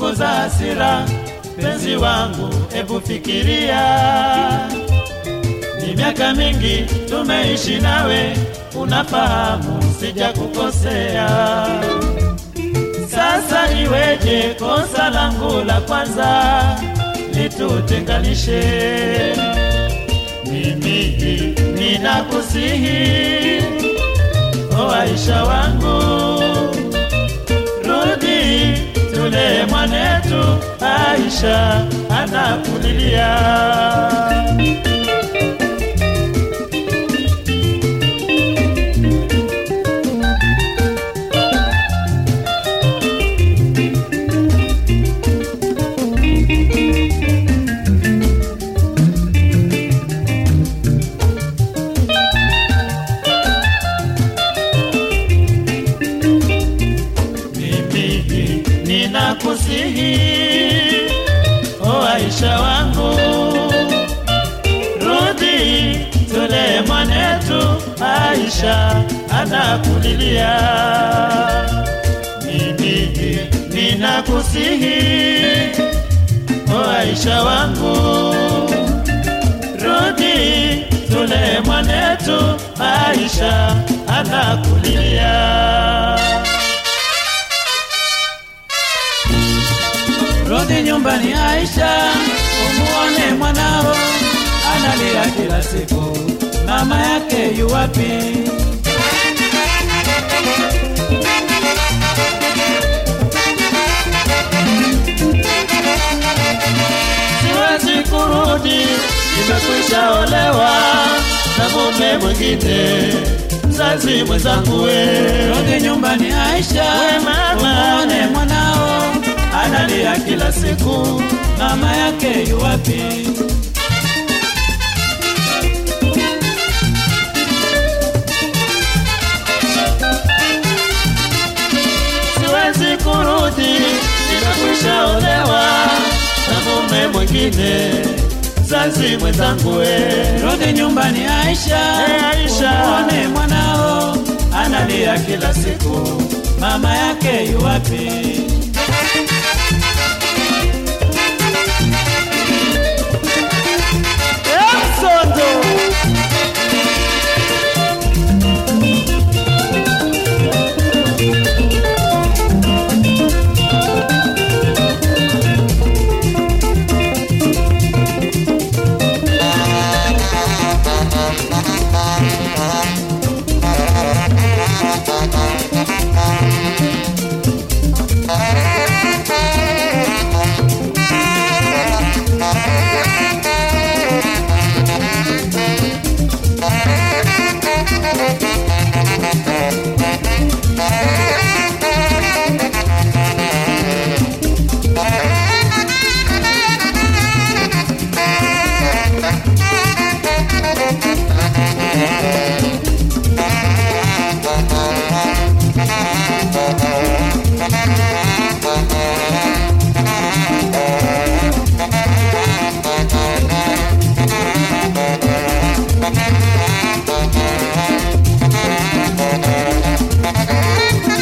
punguza hasira, penzi wangu, ebu fikiria. Ni miaka mingi tumeishi nawe, unafahamu sija kukosea. Sasa iweje kosa langu la kwanza litutenganishe? Mimi ninakusihi, o Aisha wangu, rudi tule mwanetu, Aisha anakulilia. mimi ninakusihi, o Aisha wangu, rudi tule mwanetu, Aisha anakulilia. Mimi ninakusihi, o Aisha wangu, rudi tule mwanetu, Aisha anakulilia. Rudi nyumbani Aisha, umuone mwanao analia kila siku, mama yake yu wapi? Siwezi kurudi, nimekwisha olewa na mume mwingine, mzazi mwenzangu we. Rudi nyumbani Aisha, we mama, umuone mwanao analia kila siku, mama yake yu wapi? Siwezi kurudi, nimekwisha olewa na mume mwingine, mzazi mwenzangu we. Rudi nyumbani Aisha, hey, Aisha, umuone mwanao analia kila siku, mama yake yu wapi? Sondo. Thank you.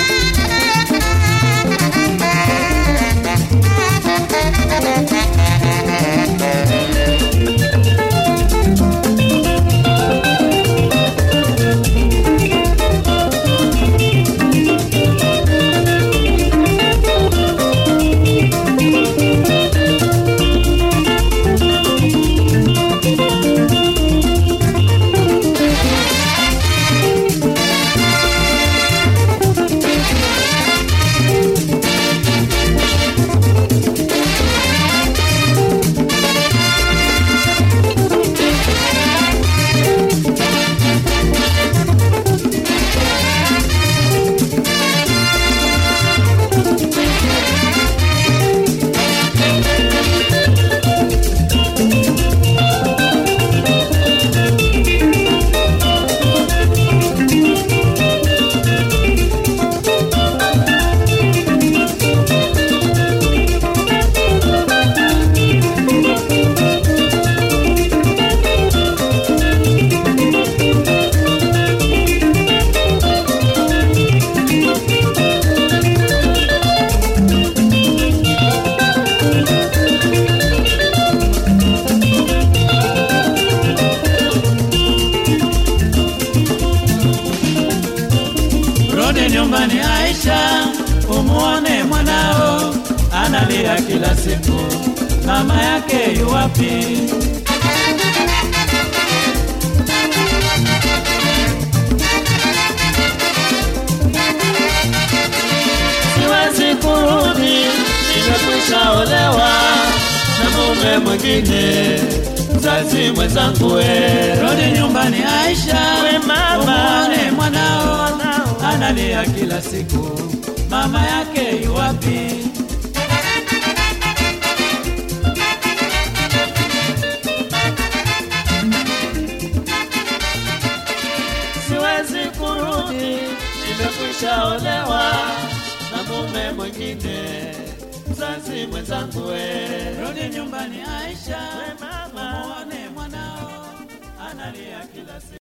nyumbani Aisha, umuone mwanao analia kila siku, mama yake yuwapi? Siwezi kurudi, nimekwisha olewa na mume mwingine. Mzazi mwenzangu we, rudi nyumbani Aisha, We mama. umuone mwanao analia kila siku, mama yake yuwapi? Siwezi kurudi, nimekwisha olewa na mume mwingine. Mzazi mwenzangu we, rudi nyumbani Aisha, We mama. muone mwanao analia kila siku.